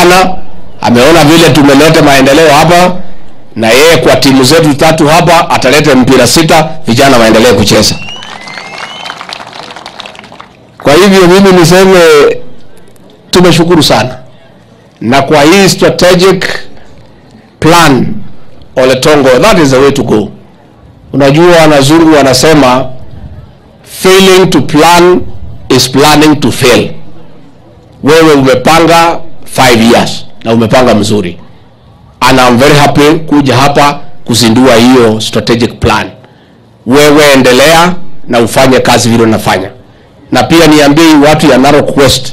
vijana, ameona vile tumeleta maendeleo hapa, na yeye kwa timu zetu tatu hapa ataleta mpira sita, vijana waendelee kucheza. Kwa hivyo mimi niseme tumeshukuru sana, na kwa hii strategic plan Ole Tongo, that is the way to go. Unajua wanazungu wanasema failing to plan is planning to fail. Wewe umepanga 5 years na umepanga mzuri, and I'm very happy kuja hapa kuzindua hiyo strategic plan. Wewe endelea na ufanye kazi vile unafanya, na pia niambie watu ya Narok West,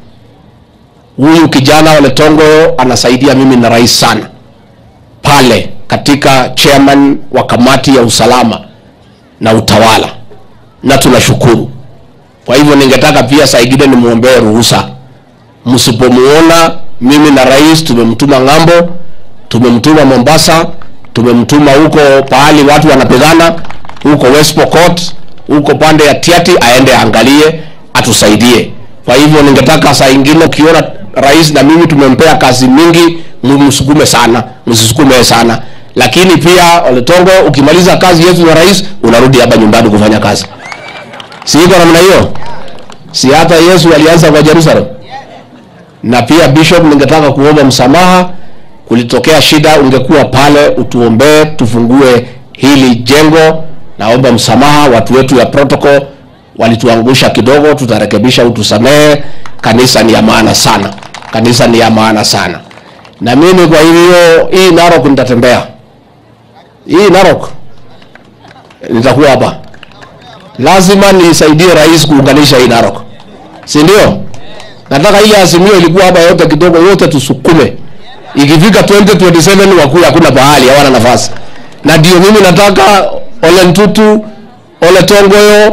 huyu kijana Ole Tongo anasaidia mimi na rais sana pale katika chairman wa kamati ya usalama na utawala, na tunashukuru. Kwa hivyo ningetaka pia saa ingine nimwombee ruhusa, msipomuona mimi na rais tumemtuma ng'ambo, tumemtuma Mombasa, tumemtuma huko pahali watu wanapigana huko West Pokot, huko pande ya Tiati, aende aangalie, atusaidie. Kwa hivyo ningetaka saa ingine ukiona rais na mimi tumempea kazi mingi, msukume sana, msisukume sana. Lakini pia Ole Tongo, ukimaliza kazi yetu na rais, unarudi hapa nyumbani kufanya kazi. Si iko namna hiyo? Si hata Yesu alianza kwa Jerusalem? Na pia Bishop, ningetaka kuomba msamaha, kulitokea shida, ungekuwa pale utuombee, tufungue hili jengo. Naomba msamaha, watu wetu ya protocol walituangusha kidogo, tutarekebisha, utusamehe. Kanisa ni ya maana sana, kanisa ni ya maana sana. Na mimi kwa hivyo, hii Narok nitatembea, hii Narok nitakuwa hapa, lazima nisaidie rais kuunganisha hii Narok, si ndio? Nataka ile azimio ilikuwa hapa yote kidogo, yote tusukume, ikifika 2027 wakuya, hakuna pahali hawana nafasi. Na ndio mimi nataka Ole Ntutu, Ole Tongoyo,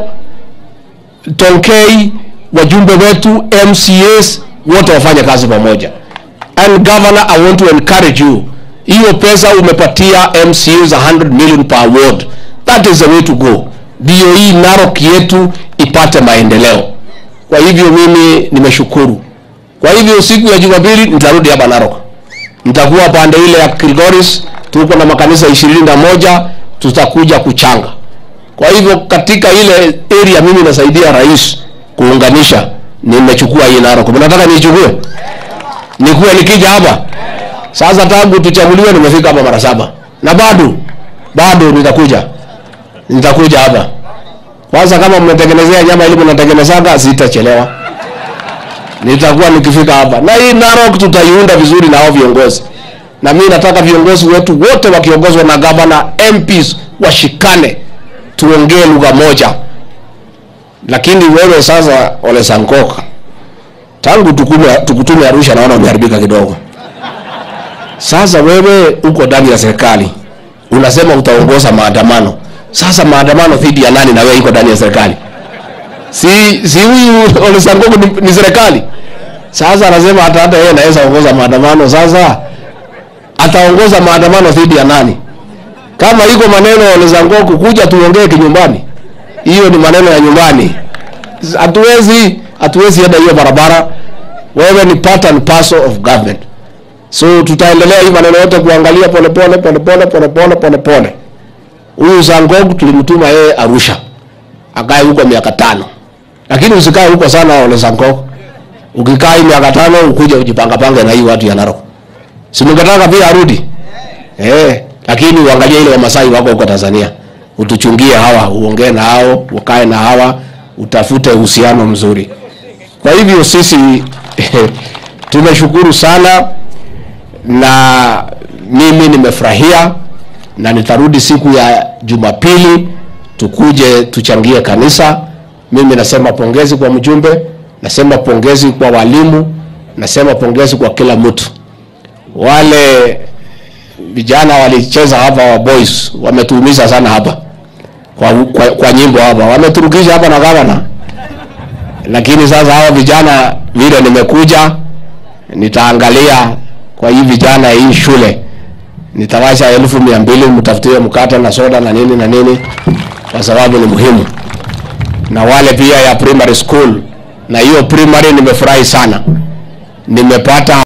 Tonkei, wajumbe wetu, MCAs wote wafanye kazi pamoja. And governor, I want to encourage you, hiyo pesa umepatia MCAs 100 million per ward, that is the way to go, ndio hii Narok yetu ipate maendeleo. Kwa hivyo mimi nimeshukuru. Kwa hivyo siku ya Jumapili nitarudi hapa Narok, nitakuwa pande ile ya Kilgoris, tuko na makanisa ishirini na moja tutakuja kuchanga. Kwa hivyo katika ile area mimi nasaidia rais kuunganisha, nimechukua hii Narok. Mnataka niichukue? Nikuwe nikija hapa sasa, tangu tuchaguliwe nimefika hapa mara saba na bado bado nitakuja, nitakuja hapa kwanza. Kama mmetengenezea nyama ili mnatengenezaga, sitachelewa, nitakuwa nikifika hapa, na hii Narok tutaiunda vizuri na hao viongozi, na mimi nataka viongozi wetu wote wakiongozwa na gavana, MPs washikane, tuongee lugha moja. Lakini wewe sasa, Ole Sankok, tangu tukume, tukutume Arusha naona umeharibika kidogo. Sasa wewe uko ndani ya serikali unasema utaongoza maandamano. Sasa maandamano dhidi ya nani? Na wewe iko ndani ya serikali, si si huyu Ole Sankok ni, ni serikali. Sasa anasema hata hata yeye anaweza ongoza maandamano. Sasa ataongoza maandamano dhidi ya nani? Kama iko maneno Ole Sankok, kuja tuongee kinyumbani, hiyo ni maneno ya nyumbani. Hatuwezi hatuwezi enda hiyo barabara. Wewe ni part and parcel of government. So tutaendelea hii maneno yote kuangalia pole pole pole pole pole pole pole pole. Huyu Sankok tulimtuma yeye Arusha. Akae huko miaka tano. Lakini usikae huko sana Ole Sankok. Ukikaa hii miaka tano ukuje ujipanga pange na hii watu ya Narok. Si mngetaka pia arudi? Eh, lakini uangalie ile Wamasai wako huko Tanzania. Utuchungie hawa, uongee na hao, ukae na hawa, utafute uhusiano mzuri. Kwa hivyo sisi tumeshukuru sana na mimi nimefurahia na nitarudi siku ya Jumapili tukuje tuchangie kanisa. Mimi nasema pongezi kwa mjumbe, nasema pongezi kwa walimu, nasema pongezi kwa kila mtu. Wale vijana walicheza hapa wa boys wametuumiza sana hapa kwa, kwa, kwa nyimbo hapa wameturukisha hapa na gavana, lakini sasa hawa vijana vile nimekuja nitaangalia kwa hii vijana hii shule nitawasha elfu mia mbili mtafutie mkate na soda na nini na nini, kwa sababu ni muhimu, na wale pia ya primary school. Na hiyo primary nimefurahi sana, nimepata